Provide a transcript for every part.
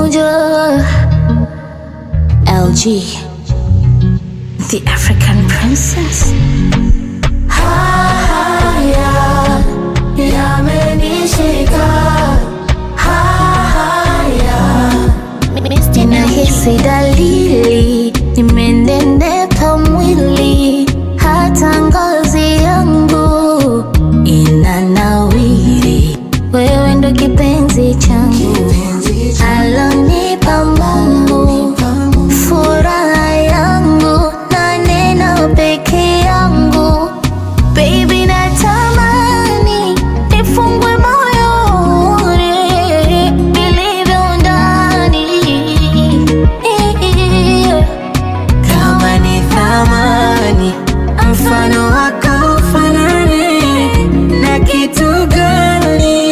Bonjour, LG, the African princess. Haya yamenishika, haya ninahisi dalili, nimenenepa mwili, hata ngozi yangu inanawiri. Wewe ndo kipenzi changu, alonipa Mungu, furaha yangu na neno peke yangu. Baby, natamani nifungwe moyoni nilivyo ndani Kama ni thamani, mfano wako ufanane na kitu gani?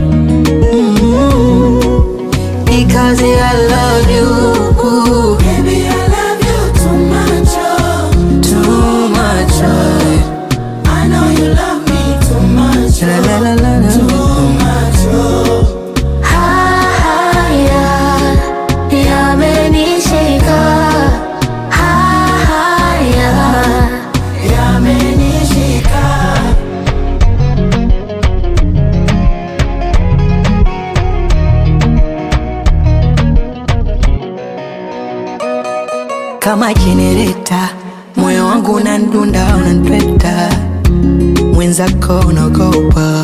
Mm, Because I love you Baby, I love you too much, oh. too much. oh. I know you love me too much, La, la, oh. la, la, la. Too much, oh. haya yamenishika haya Yamenishika. kama jenereta, moyo wangu unandunda, unanipeta, mwenzako unaogopa,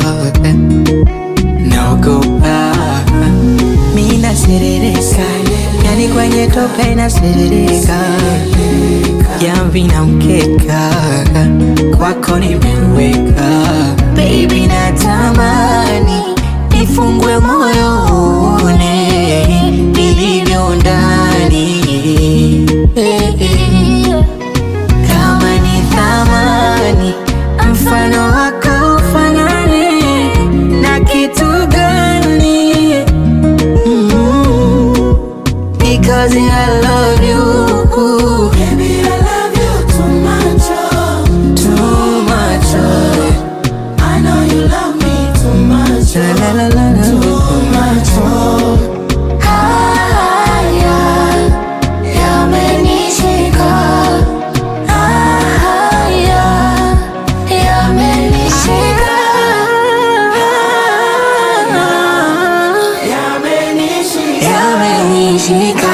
naogopa, mi naserereka, yani kwenye tope naserereka, jamvi na mkeka, kwako nimeweka, baby natamani nifungwe moyo uone nilivyo ndani Eh, eh. Kama ni thamani, mfano wako ufanane na kitu gani? Mm, Because I love you Baby, I love you too much, oh. too much. oh. I know you love me too much, La, la, oh. la, la, la. Too much, oh. haya yamenishika haya yamenishika Yamenishika. Yamenishika